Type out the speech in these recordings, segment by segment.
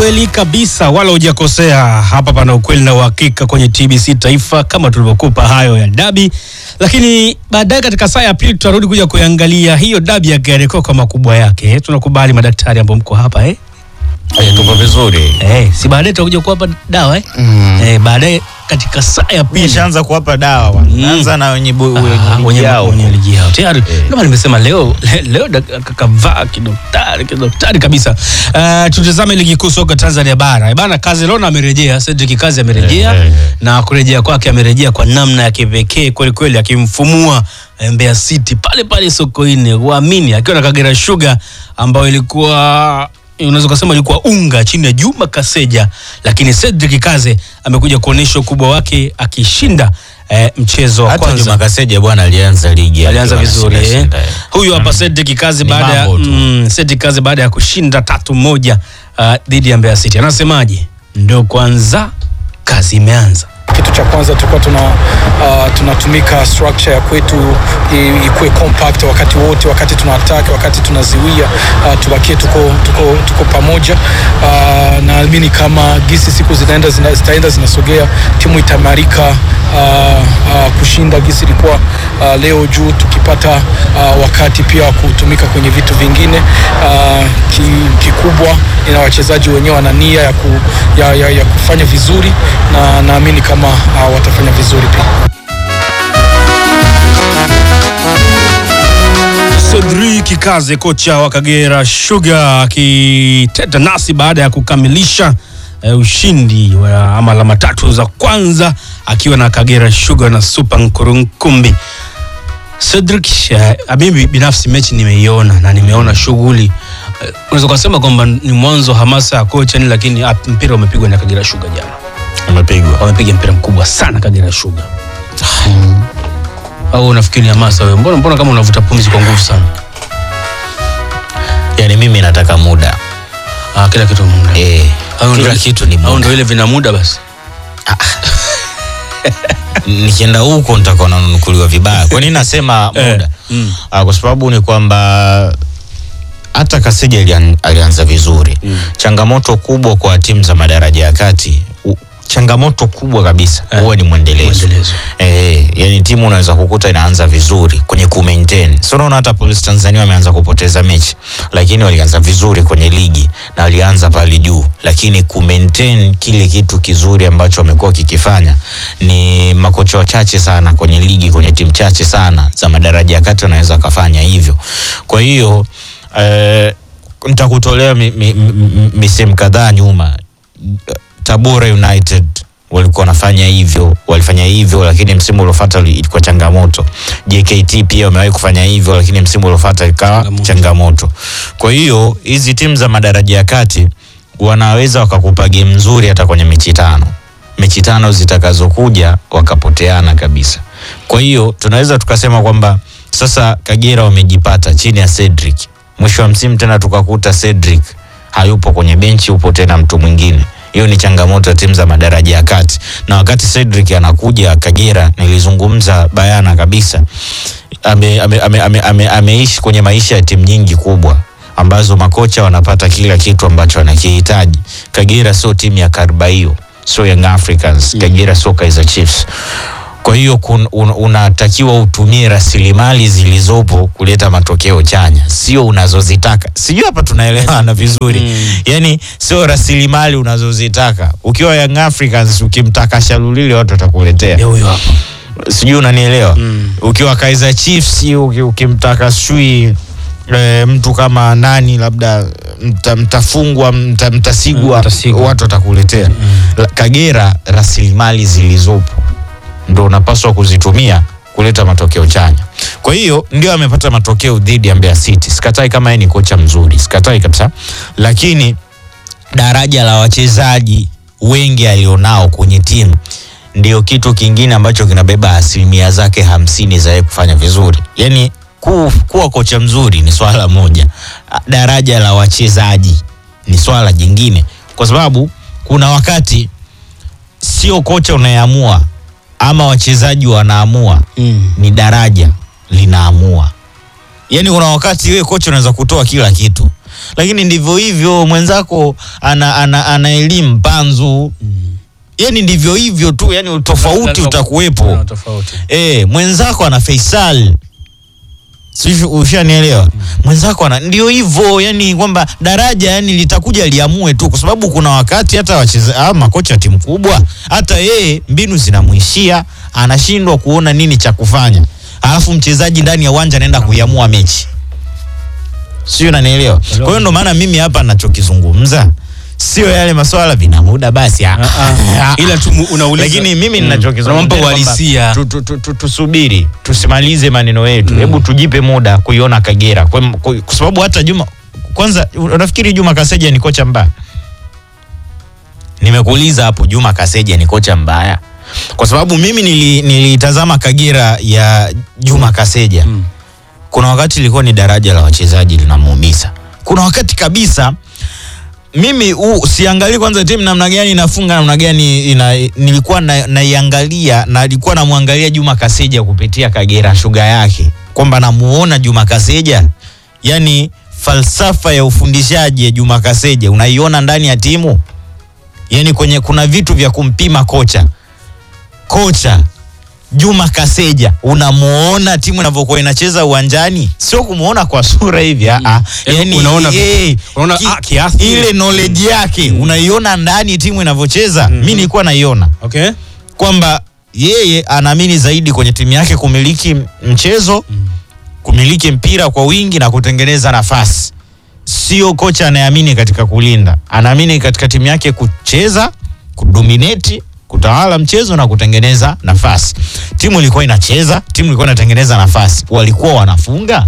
Kweli kabisa, wala hujakosea. Hapa pana ukweli na uhakika kwenye TBC Taifa, kama tulivyokupa hayo ya dabi, lakini baadaye katika saa ya pili tutarudi kuja kuangalia hiyo dabi ya Kariakoo kwa makubwa yake. Tunakubali madaktari ambao mko hapa eh? Eh, tuko vizuri. Eh, si baadaye tutakuja kuwapa dawa eh? Eh, baadaye katika saa ya pili Nishaanza kuwapa dawa bwana. Mm. Naanza na wenye bu- Ah, wenye wenye ligi yao. wenye ligi yao tayari. Eh. Ndio maana nimesema leo le- leo dak- kakavaa kidoktari kidoktari kabisa. Uh, tutazame ligi kuu soka Tanzania bara. Eh, Bana Kazilona amerejea, Cedric Kazi amerejea Eh, eh, eh. na kurejea kwake amerejea kwa namna ya kipekee kweli kweli, akimfumua eh, Mbeya City pale pale Sokoine, uamini akiwa na Kagera Sugar ambayo ilikuwa unaweza kusema ilikuwa unga chini ya Juma Kaseja, lakini Cedric Kaze amekuja kuonyesha ukubwa wake akishinda eh, mchezo wa Hata kwanza Juma Kaseja bwana alianza ligi. alianza akiwa vizuri eh. anashinda, eh. Huyu hapa Cedric Kazi Ni baada ya mambo tu. mm, Cedric Kazi baada ya kushinda tatu moja uh, dhidi ya Mbeya City anasemaje? Ndo kwanza kazi imeanza. Kitu cha kwanza tulikuwa tuna uh, tunatumika structure ya kwetu i- ikuwe compact wakati wote, wakati tuna attack, wakati tunaziwia, uh, tubakie tuko, tuko, tuko pamoja. Uh, naamini kama gisi siku zinaenda zina, zitaenda zinasogea, timu itaimarika uh, uh, kushinda gisi ilikuwa uh, leo juu, tukipata uh, wakati pia wa kutumika kwenye vitu vingine uh, ki, kikubwa ina wachezaji wenyewe wana nia ya, ku, ya, ya, ya kufanya vizuri na naamini kama uh, watafanya vizuri pia. Cedric Kaze kocha wa Kagera Sugar akiteta nasi baada ya kukamilisha eh, ushindi wa ama alama tatu za kwanza akiwa na Kagera Sugar na Super Nkurunkumbi. Cedric, eh, mimi binafsi mechi nimeiona na nimeona shughuli eh, unaweza kusema kwamba ni mwanzo hamasa ya kocha ni, lakini ah, mpira umepigwa na Kagera Sugar jana. Amepigwa. Wamepiga mpira mkubwa sana Kagera Sugar. Mm. Au unafikiri ni hamasa wewe? Mbona mbona kama unavuta pumzi kwa nguvu sana? Yaani mimi nataka muda. Ah, kila kitu muda. Eh, Au kila ndo- kitu ni Au muda. ndio ile vina muda basi. Nikienda huko nitakuwa nanunukuliwa vibaya. Kwa nini nasema Eh, muda? mm. Ah, kwa sababu ni kwamba hata Kaseja alian, alianza vizuri Mm. changamoto kubwa kwa timu za madaraja ya kati u, changamoto kubwa kabisa Eh, huwa ni mwendelezo mwendelezo. eh, yani timu unaweza kukuta inaanza vizuri kwenye ku maintain so unaona hata Police Tanzania wameanza kupoteza mechi lakini walianza vizuri kwenye ligi na walianza pale juu lakini ku maintain kile kitu kizuri ambacho wamekuwa kikifanya ni makocha wachache sana kwenye ligi kwenye timu chache sana za madaraja ya kati wanaweza kafanya hivyo kwa hiyo eh, nitakutolea mi, mi, mi, mi, misemo kadhaa nyuma Tabora United walikuwa wanafanya hivyo, walifanya hivyo, lakini msimu uliofuata uli- ilikuwa changamoto. JKT pia wamewahi kufanya hivyo, lakini msimu uliofuata ikawa Changamoto. changamoto. Kwa hiyo hizi timu za madaraja ya kati wanaweza wakakupa game nzuri hata kwenye mechi tano, mechi tano zitakazokuja wakapoteana kabisa. Kwa hiyo tunaweza tukasema kwamba sasa Kagera wamejipata chini ya Cedric, mwisho wa msimu tena tukakuta Cedric hayupo kwenye benchi, upo tena mtu mwingine. Hiyo ni changamoto ya timu za madaraja ya kati, na wakati Cedric anakuja Kagera, nilizungumza bayana kabisa, ameishi ame, ame, ame, ame, ameishi kwenye maisha ya timu nyingi kubwa ambazo makocha wanapata kila kitu ambacho wanakihitaji. Kagera sio timu ya Karbaio, sio Young Africans. Kagera sio Kaizer Chiefs. Kwa hiyo kun- un, unatakiwa utumie rasilimali zilizopo kuleta matokeo chanya, sio unazozitaka. Sijui hapa tunaelewana vizuri Mm. yani sio rasilimali unazozitaka. Ukiwa Young Africans ukimtaka Shalulile watu watakuletea, Ndio huyo hapa. sijui unanielewa Mm. ukiwa Kaizer Chiefs uki- ukimtaka sijui e, mtu kama nani labda mta, mtafungwa mta, mtasigwa Mm, Mtasigwa. watu watakuletea La- Kagera rasilimali zilizopo ndo unapaswa kuzitumia kuleta matokeo chanya. Kwa hiyo ndio amepata matokeo dhidi ya Mbeya City. Sikatai kama yeye ni kocha mzuri, sikatai kabisa, lakini daraja la wachezaji wengi alionao kwenye timu ndio kitu kingine ambacho kinabeba asilimia zake hamsini za yeye kufanya vizuri. Yani ku, kuwa kocha mzuri ni swala moja, daraja la wachezaji ni swala jingine, kwa sababu kuna wakati sio kocha unayeamua ama wachezaji wanaamua, Mm. ni daraja linaamua. Yani kuna wakati wewe kocha unaweza kutoa kila kitu, lakini ndivyo hivyo mwenzako ana, ana, ana elimu panzu yani ndivyo hivyo tu yani tofauti Lazima- utakuwepo Kuna tofauti. e, mwenzako ana Faisal Sijui ushanielewa mwenzako ana ndio hivyo yani kwamba daraja yani litakuja liamue tu kwa sababu kuna wakati hata wacheza ah, makocha wa timu kubwa hata yeye mbinu zinamwishia anashindwa kuona nini cha kufanya alafu mchezaji ndani ya uwanja anaenda kuiamua mechi sio unanielewa kwa hiyo ndo maana mimi hapa nachokizungumza sio yale maswala vina muda basi ah. Ah, ah. Ila tu mu- unauliza. lakini mimi Mm. ninachokizungumza Unampa ni kwamba uhalisia. tu- tu- tu- tu- tusubiri tusimalize maneno yetu hebu tujipe muda kuiona Kagera kwa, kwa, kwa sababu hata Juma kwanza unafikiri Juma Kaseja ni kocha mbaya nimekuuliza hapo Juma Kaseja ni kocha mbaya kwa sababu mimi nili- nilitazama Kagera ya Juma Kaseja Mm. kuna wakati ilikuwa ni daraja la wachezaji linamuumiza kuna wakati kabisa mimi u, siangalii kwanza timu namna gani inafunga namna gani ina, nilikuwa na- naiangalia na nilikuwa namwangalia Juma Kaseja kupitia Kagera shuga yake kwamba namuona Juma Kaseja yani falsafa ya ufundishaji ya Juma Kaseja unaiona ndani ya timu yani kwenye kuna vitu vya kumpima kocha kocha Juma Kaseja unamuona timu inavyokuwa inacheza uwanjani, sio kumuona kwa sura hivi ah, ah. Yaani unaona- unaona, ah, kiasi. ile knowledge yake unaiona ndani timu inavyocheza. Mimi nilikuwa naiona Okay. kwamba yeye anaamini zaidi kwenye timu yake kumiliki mchezo, kumiliki mpira kwa wingi na kutengeneza nafasi. Sio kocha anayeamini katika kulinda, anaamini katika timu yake kucheza, kudominate, kutawala mchezo na kutengeneza nafasi. Timu ilikuwa inacheza, timu ilikuwa inatengeneza nafasi, walikuwa wanafunga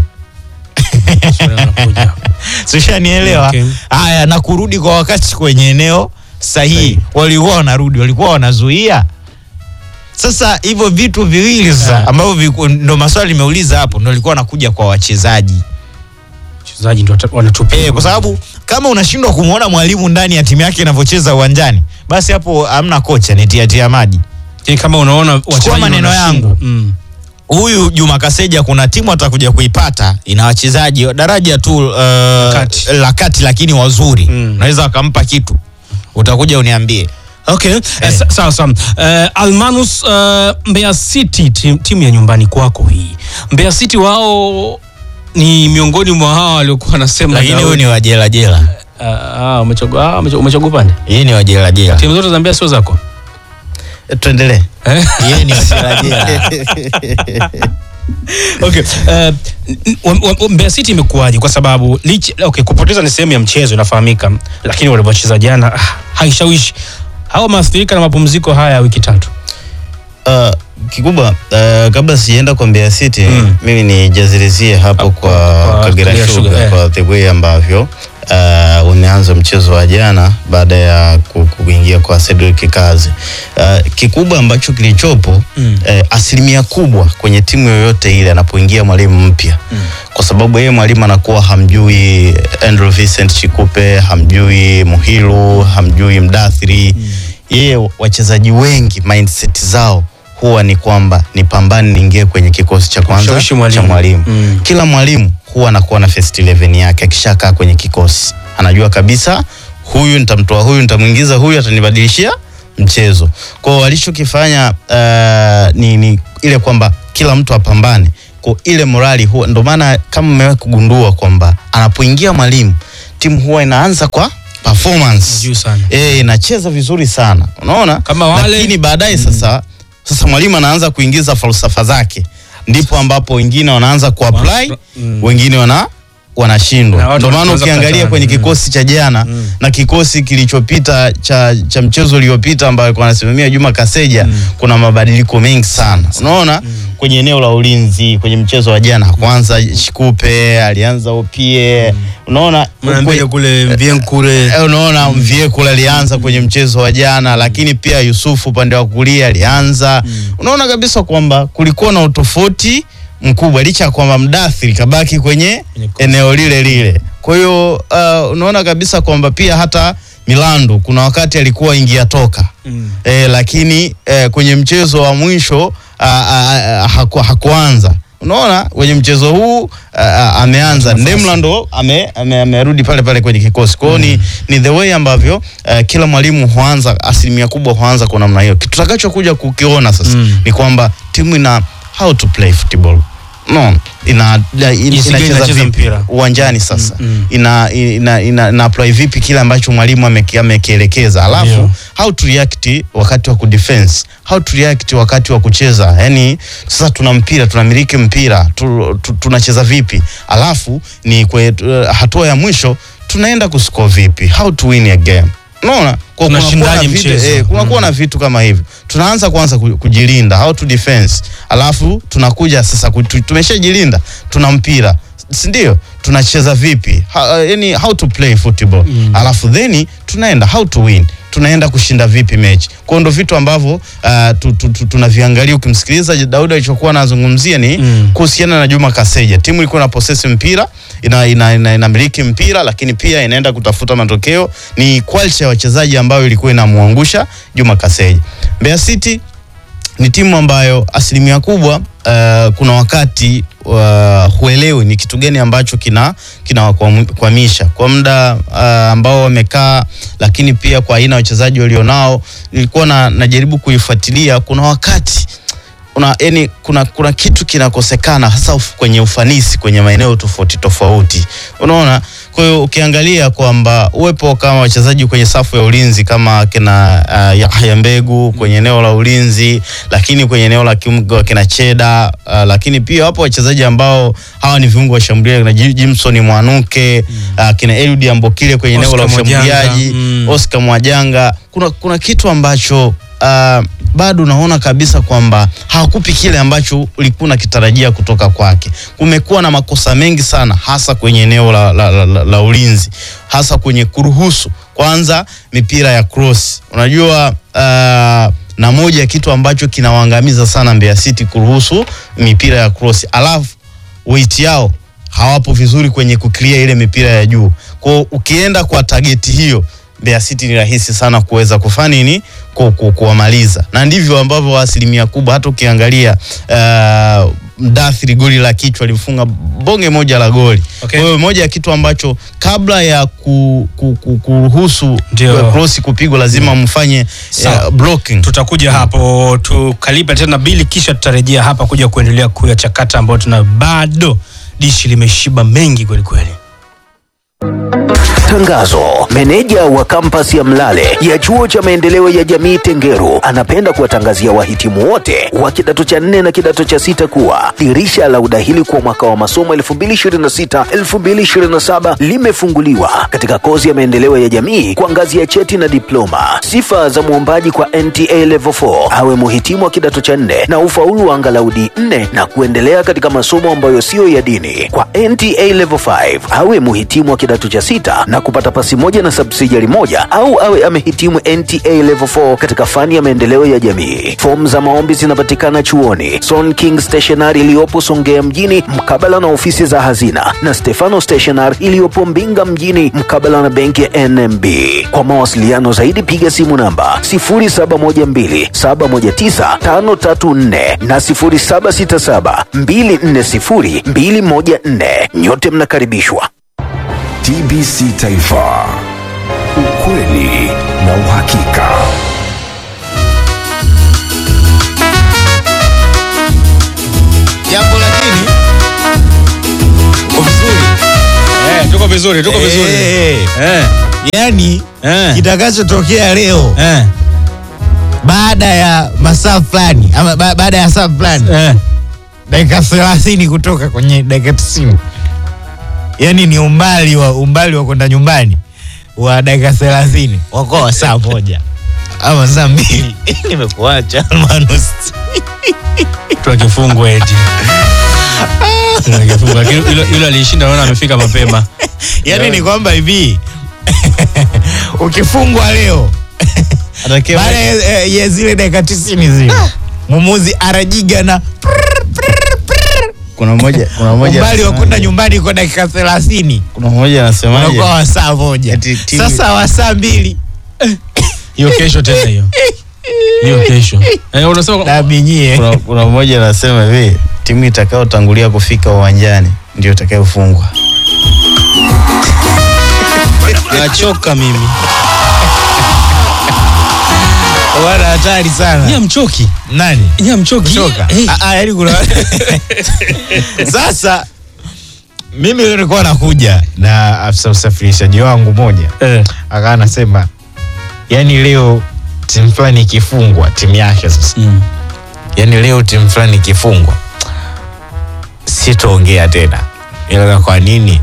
Swali linakuja. sishanielewa Okay. haya na kurudi kwa wakati kwenye eneo sahihi Sahihi. walikuwa wanarudi walikuwa wanazuia sasa hivyo vitu viwili sasa Yeah. ambavyo viku- ndo maswali nimeuliza hapo ndo ilikuwa nakuja kwa wachezaji Wachezaji ndio wata- wanatupia. e, kwa sababu kama unashindwa kumwona mwalimu ndani ya timu yake inavyocheza uwanjani basi hapo hamna kocha ni tiatia maji Yaani kama unaona wachezaji maneno wanashindwa. yangu. Mm. huyu Juma Kaseja kuna timu atakuja kuipata ina wachezaji daraja tu uh, Kati. la kati lakini wazuri Mm. unaweza wakampa kitu utakuja uniambie Okay. Eh, sa- sawa sawa. Eh, Almanus eh, Mbeya City tim- timu ya nyumbani kwako hii. Mbeya City wao ni miongoni mwa hawa waliokuwa wanasema lakini huyu Daudi- ni wajela jela Ah, ah, umechagua ah, umecha- umechagua upande. yeye ni wajela jela Timu zote za Mbeya sio zako. tuendelee Eh? yeye ni wajela jela Okay. Uh, wa- wa- Mbeya City imekuwaje? Kwa sababu licha, okay, kupoteza ni sehemu ya mchezo inafahamika, lakini walivyocheza jana ah, haishawishi. Hao wameathirika na mapumziko haya ya wiki tatu. Uh, kikubwa uh, kabla sijaenda kwa Mbeya City Mm. mimi nijazilizie hapo kwa, kwa Kagera Kagera Sugar Sugar, eh. kwa the way ambavyo uh, umeanza mchezo wa jana baada ya ku- kuingia kwa Cedric Kazi. Uh, kikubwa ambacho kilichopo Mm. eh, asilimia kubwa kwenye timu yoyote ile anapoingia mwalimu mpya kwa sababu yeye mwalimu anakuwa hamjui Andrew Vincent Chikupe, hamjui Muhilu, hamjui Mdathiri. Yeye wachezaji wengi mindset zao huwa ni kwamba nipambane niingie kwenye kikosi cha kwanza Kumshawishi mwalimu. cha mwalimu. Mm. Kila mwalimu huwa anakuwa na first 11 yake akishakaa kwenye kikosi. Anajua kabisa huyu nitamtoa huyu nitamwingiza huyu atanibadilishia mchezo. Kwa hiyo walichokifanya uh, ni, ni ile kwamba kila mtu apambane kwa ile morali huwa ndo maana kama mmewahi kugundua kwamba anapoingia mwalimu timu huwa inaanza kwa performance Juu sana. eh inacheza vizuri sana unaona Kama wale- lakini baadaye sasa sasa mwalimu anaanza kuingiza falsafa zake ndipo ambapo wengine wanaanza kuapply Mm. wengine wana Na wanashindwa watu ndio maana wanaanza ukiangalia kukatana. kwenye Mm. kikosi cha jana Mm. na kikosi kilichopita cha, cha mchezo uliopita ambayo alikuwa anasimamia Juma Kaseja kuna mabadiliko mengi sana unaona kwenye eneo la ulinzi kwenye mchezo wa jana kwanza Shikupe alianza Opie unaona Mwanambele kwe- kule Mvienkure. Eh, unaona Mviekula alianza kwenye mchezo wa jana, lakini pia Yusufu upande wa kulia alianza. Unaona kabisa kwamba kulikuwa na utofauti mkubwa, licha ya kwamba Mdathiri kabaki kwenye Kwenye kosi. eneo lile lile. Kwa hiyo uh, unaona kabisa kwamba pia hata Milandu kuna wakati alikuwa ingia toka Mm. eh, lakini eh, kwenye mchezo wa mwisho ah, ah, ah, haku, hakuanza unaona kwenye mchezo huu uh, ameanza Ndemla ndo ame, ame, amerudi pale pale kwenye kikosi kwao ni, ni the way ambavyo uh, kila mwalimu huanza asilimia kubwa huanza kwa namna hiyo kitu tutakachokuja kukiona sasa Mm. ni kwamba timu ina how to play football no ina, ina, Jinsi gani inacheza inacheza vipi mpira. uwanjani sasa Mm, mm. ina, ina, ina, ina apply vipi kile ambacho mwalimu ameki- amekielekeza alafu Ndio. how to react wakati wa kudefense how to react wakati wa kucheza yani sasa tuna mpira tunamiliki mpira tu, tu, tunacheza vipi alafu ni kwe, uh, hatua ya mwisho tunaenda kuscore vipi how to win a game unaona Kwa kunakuwa Tunashindaje na vitu- mchezo? eh, kunakuwa na vitu kama hivyo tunaanza kwanza ku- kujilinda how to defense alafu tunakuja sasa ku- tu- tumeshajilinda tuna mpira si ndio tunacheza vipi ha, yani how to play football Mm. alafu then tunaenda how to win tunaenda kushinda vipi mechi kwao ndo vitu ambavyo uh, tu, tu, tu, tunaviangalia ukimsikiliza Daudi alichokuwa anazungumzia ni Mm. kuhusiana na Juma Kaseja timu ilikuwa na possess mpira ina, ina, ina, inamiliki mpira lakini pia inaenda kutafuta matokeo ni quality ya wachezaji ambayo ilikuwa inamwangusha Juma Kaseja Mbeya City ni timu ambayo asilimia kubwa uh, kuna wakati uh, huelewi ni kitu gani ambacho kina kinawakwamisha kwa muda uh, ambao wamekaa, lakini pia kwa aina ya wachezaji walionao, nilikuwa na, najaribu kuifuatilia. Kuna wakati una, yani, kuna, kuna kitu kinakosekana hasa uf, kwenye ufanisi kwenye maeneo tofauti tofauti, unaona. Kwa hiyo ukiangalia kwamba uwepo kama wachezaji kwenye safu ya ulinzi kama kina uh, Yahya Mbegu kwenye eneo la ulinzi, lakini kwenye eneo la kiungo kina Cheda uh, lakini pia wapo wachezaji ambao hawa ni viungo washambuliaji kina Jim- Jimson Mwanuke uh, kina Eliud Ambokile kwenye eneo la Oscar Mwajanga, ushambuliaji mm. Oscar Mwajanga. Kuna, kuna kitu ambacho uh, bado unaona kabisa kwamba hawakupi kile ambacho ulikuwa unakitarajia kutoka kwake. Kumekuwa na makosa mengi sana, hasa kwenye eneo la, la, la, la, la ulinzi, hasa kwenye kuruhusu kwanza mipira ya cross. Unajua uh, na moja ya kitu ambacho kinawaangamiza sana Mbeya City kuruhusu mipira ya cross, alafu weight yao hawapo vizuri kwenye kuclear ile mipira ya juu. Kwa hiyo ukienda kwa tageti hiyo Mbeya City ni rahisi sana kuweza kufanya nini ku, ku, kuwamaliza, na ndivyo ambavyo asilimia kubwa hata ukiangalia uh, Mdathiri goli la kichwa alifunga bonge moja la goli. Okay. Kwa hiyo moja ya kitu ambacho kabla ya ku, ku, ku, kuruhusu Ndio. cross kupigwa lazima mfanye Sawa. uh, blocking. tutakuja hapo tukalipa tena bili kisha tutarejea hapa kuja kuendelea kuyachakata ambayo tuna bado dishi limeshiba mengi kwelikweli Tangazo. Meneja wa kampasi ya Mlale ya chuo cha maendeleo ya jamii Tengeru anapenda kuwatangazia wahitimu wote wa kidato cha nne na kidato cha sita kuwa dirisha la udahili kwa mwaka wa masomo 2026-2027 limefunguliwa katika kozi ya maendeleo ya jamii kwa ngazi ya cheti na diploma. Sifa za mwombaji kwa NTA Level 4 awe muhitimu wa kidato cha nne na ufaulu wa angalau D4 na kuendelea katika masomo ambayo siyo ya dini. Kwa NTA Level 5 awe muhitimu wa kidato cha sita na kupata pasi moja na subsidiary moja au awe amehitimu NTA Level 4 katika fani ya maendeleo ya jamii. Fomu za maombi zinapatikana chuoni Son King Stationery iliyopo Songea mjini mkabala na ofisi za hazina na Stefano Stationery iliyopo Mbinga mjini mkabala na benki ya NMB. Kwa mawasiliano zaidi piga simu namba 0712719534 na 0767240214. Nyote mnakaribishwa. TBC Taifa, ukweli na uhakika. Japo lakini uko vizuri. eh, tuko vizuri tuko vizuri Eh, eh, yani eh, kitakachotokea leo eh, baada ya masaa fulani ama ba, baada ya saa fulani eh. dakika thelathini kutoka kwenye dakika tisini yani ni umbali wa umbali wa kwenda nyumbani wa dakika thelathini wakoa saa moja ama saa mbili nimekuacha Almanus. tuna kifungwa eti Tuna kifungwa. Lakini yule- yule aliishinda naona amefika mapema yani ni kwamba hivi ukifungwa leo Atakiwa- baada ya ya zile dakika tisini zile mumuzi arajiga na kuna mmoja kuna mmoja umbali wa kwenda anasemaje? nyumbani kwa dakika thelathini kuna mmoja anasemaje unakuwa wa saa moja Eti timu- sasa wa saa mbili hiyo kesho tena hiyo hiyo kesho eh, unasema dabinyie kuna, kuna mmoja anasema hivi timu itakayotangulia kufika uwanjani ndio itakayofungwa. nachoka mimi Wana hatari sana. nya mchoki Nani? nya mchoki Kuchoka. Eh, Ah, ah, yaani kuna Sasa mimi nilikuwa nakuja na afisa usafirishaji wangu moja eh, akawa anasema yani leo timu fulani ikifungwa timu yake sasa mm. yani leo timu fulani ikifungwa sitoongea tena ila kwa nini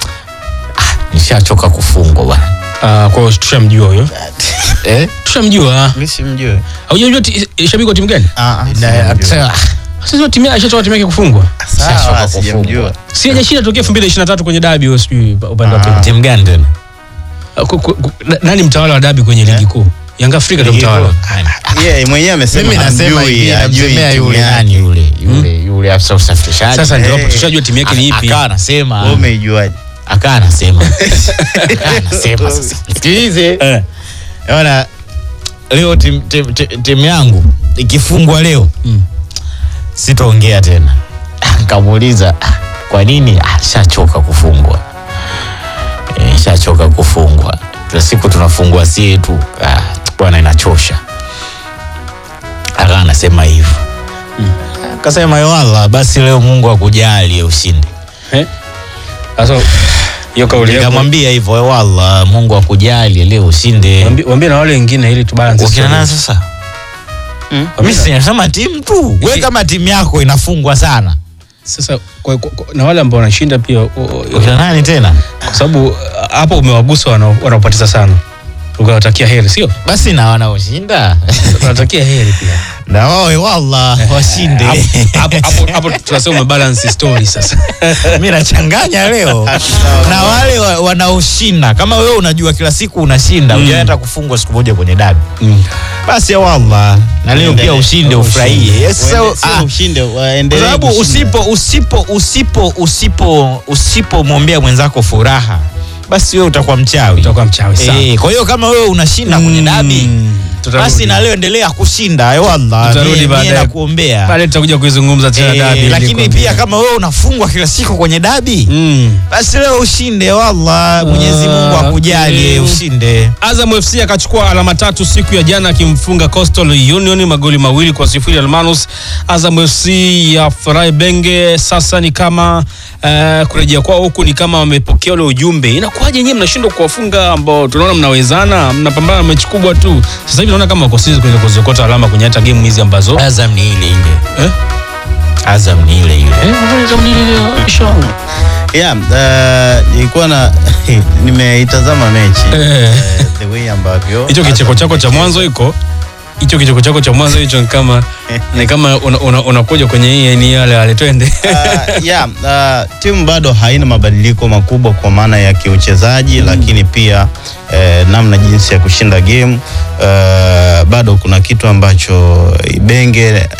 ah, nishachoka kufungwa bwana Ah, kwa hiyo tushamjua huyo eh? tushamjua Mimi simjui. haujajua ti- shabiki wa timu gani Ah, ah, Na- simjui. akisema, sasa timu yake ishatoka timu yake kufungwa Sasa Sawa, kwa sijamjua. si hajashinda tokea 2023 kwenye dabi huyo sijui upande wa Ah. pili timu gani tena Ah, ku- ku- ku- na- nani mtawala wa dabi kwenye ligi kuu Yanga Afrika ndio Ligi mtawala kuu. Yeye mwenyewe amesema mimi nasema hamjui, hivi hajui namsemea timu yule yake. nani yule yule yule afisa usafirishaji sasa ndio Eh. hapo tushajua timu yake ni ipi akawa anasema Wewe umeijuaje? akawa anasema Akawa anasema sasa sikilize eh. Ona leo timu tim, tim, tim yangu ikifungwa leo Mm. sitaongea tena. Nikamuuliza "Ah, kwa nini? Ah, shachoka kufungwa e, shachoka kufungwa. Kila siku tunafungwa sie tu ah, bwana, inachosha. Akawa anasema hivyo akasema wala basi leo Mungu akujalie ushindi. Eh? Sasa hiyo kauli yako Nikamwambia hivyo wala Mungu akujalie leo ushinde. waambie waambie na wale wengine ili tubalance Wakina nani story. sasa? Mimi sinasema timu tu. Wewe kama timu yako inafungwa sana. Sasa kwa, kwa, kwa, na wale ambao wanashinda pia o- o- Wakina nani tena? kwa sababu uh, hapo umewagusa wana- wanaopoteza sana ukawatakia heri sio Basi na wanaoshinda unatakia heri pia na wawe walla washinde. hapo hapo hapo tunasema umebalance story sasa Mimi nachanganya leo na wale wa- wanaoshinda. Kama wewe unajua kila siku unashinda, Mm. hujawahi hata kufungwa siku moja kwenye dabi. mm. Basi ya wallah, na leo pia Uendelee. ushinde ufurahie. Yes, so, Waende- sio ah, ushinde, kwa waendelee sababu kushinda. usipo usipo usipo usipo usipomwombea mwenzako furaha basi wewe utakuwa mchawi utakuwa mchawi sana Eh, kwa hiyo kama wewe unashinda kwenye dabi Mm. Tutarudi. basi na leo endelea kushinda eh, wallah Tutarudi mie- mie baadaye. nakuombea baadaye tutakuja kuizungumza tena Eh, dabi lakini nilikwambia. pia kama wewe unafungwa kila siku kwenye dabi mm. basi leo ushinde wallah Mwenyezi Mungu Ah, akujalie okay. ushinde Azam FC akachukua alama tatu siku ya jana akimfunga Coastal Union magoli mawili kwa sifuri Almanus. Azam FC ya Furahi Benge sasa ni kama uh, kurejea kwao huku ni kama wamepokea ule ujumbe. Inakuwaje nyinyi mnashindwa kuwafunga ambao tunaona mnawezana, mnapambana mechi kubwa tu. Sasa hivi naona kama wako sisi kwenye kuziokota alama kwenye hata game hizi ambazo Azam ni ile ile eh? Azam ni ile ile Eh, Azam ni ile inshallah. Yeah, uh, nilikuwa na nimeitazama mechi Eh. eh, the way ambavyo hicho kicheko Azam chako cha imecheza. mwanzo iko hicho kicheko chako cha mwanzo hicho ni kama ni kama unakuja una, unakuja kwenye hii ni yale yale twende uh, yeah, uh, timu bado haina mabadiliko makubwa kwa maana ya kiuchezaji lakini pia eh, namna jinsi ya kushinda game uh, bado kuna kitu ambacho Ibenge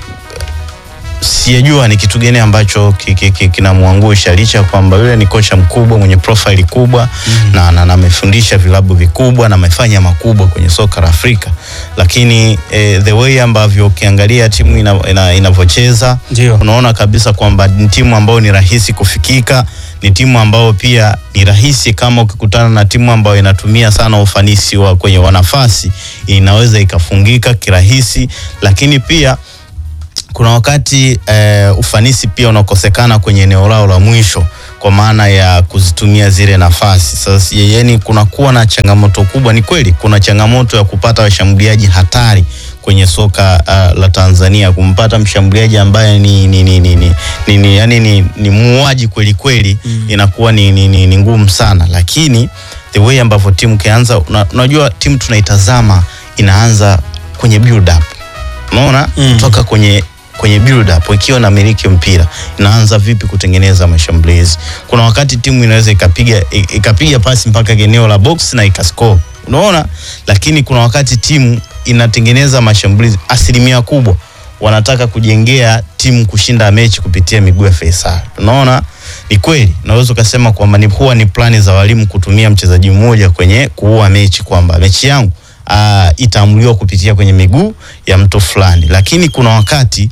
sijajua ni kitu gani ambacho ki- ki- ki- kinamwangusha licha ya kwamba yule ni kocha mkubwa mwenye profile kubwa na na- na amefundisha vilabu vikubwa na amefanya makubwa kwenye soka la Afrika, lakini eh, the way ambavyo ukiangalia timu ina- ina- inavyocheza Ndio. unaona kabisa kwamba ni timu ambayo ni rahisi kufikika, ni timu ambayo pia ni rahisi kama ukikutana na timu ambayo inatumia sana ufanisi wa kwenye wanafasi inaweza ikafungika kirahisi, lakini pia kuna wakati eh, ufanisi pia unakosekana kwenye eneo lao la mwisho kwa maana ya kuzitumia zile nafasi. Sasa yani kunakuwa na changamoto kubwa. Ni kweli kuna changamoto ya kupata washambuliaji hatari kwenye soka uh, la Tanzania, kumpata mshambuliaji ambaye ni ni ni ni, ni, ni, ni, yani ni, ni muuaji kweli kweli mm. inakuwa ni, ni, ni, ni ngumu sana, lakini the way ambavyo timu kianza, una- unajua timu tunaitazama inaanza kwenye build up unaona Mm. kutoka kwenye kwenye build up ikiwa na miliki mpira inaanza vipi kutengeneza mashambulizi. Kuna wakati timu inaweza ikapiga i- ikapiga pasi mpaka eneo la box na ikascore, unaona, lakini kuna wakati timu inatengeneza mashambulizi, asilimia kubwa wanataka kujengea timu kushinda mechi kupitia miguu ya Faisal. Unaona, ni kweli, naweza ukasema kwamba ni huwa ni plani za walimu kutumia mchezaji mmoja kwenye kuua mechi, kwamba mechi yangu uh, itaamuliwa kupitia kwenye miguu ya mtu fulani, lakini kuna wakati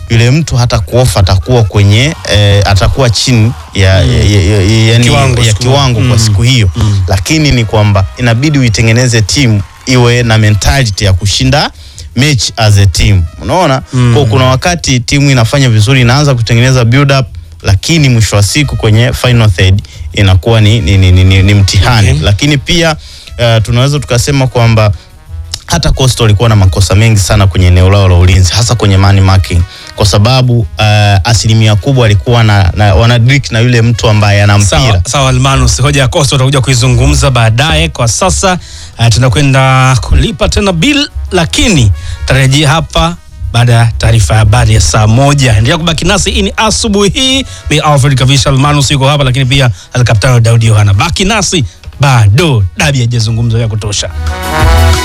yule mtu hata kuofa atakuwa kwenye eh, atakuwa chini ya, ya, ya, ya, yani, Kiwango ya siku- kiwango kwa mm. siku hiyo Mm. lakini ni kwamba inabidi uitengeneze timu iwe na mentality ya kushinda mechi as a team unaona Mm. kwa kuna wakati timu inafanya vizuri inaanza kutengeneza build up lakini mwisho wa siku kwenye final third inakuwa ni, ni, ni, ni, ni, ni mtihani Okay. lakini pia uh, tunaweza tukasema kwamba hata Coastal walikuwa na makosa mengi sana kwenye eneo lao la ulinzi hasa kwenye man marking kwa sababu uh, asilimia kubwa alikuwa na, na wanadrik na yule mtu ambaye ana mpira Sawa, sawa Almanus, hoja ya Costa utakuja kuizungumza baadaye. Kwa sasa uh, tunakwenda kulipa tena bill, lakini tarejea hapa baada ya taarifa ya habari ya saa moja. Endelea kubaki nasi, hii ni asubuhi hii. Mi Alfred Kavisha, Almanus yuko hapa, lakini pia Alkaptano Daudi Yohana. Baki nasi, bado dabi haijazungumzwa ya kutosha.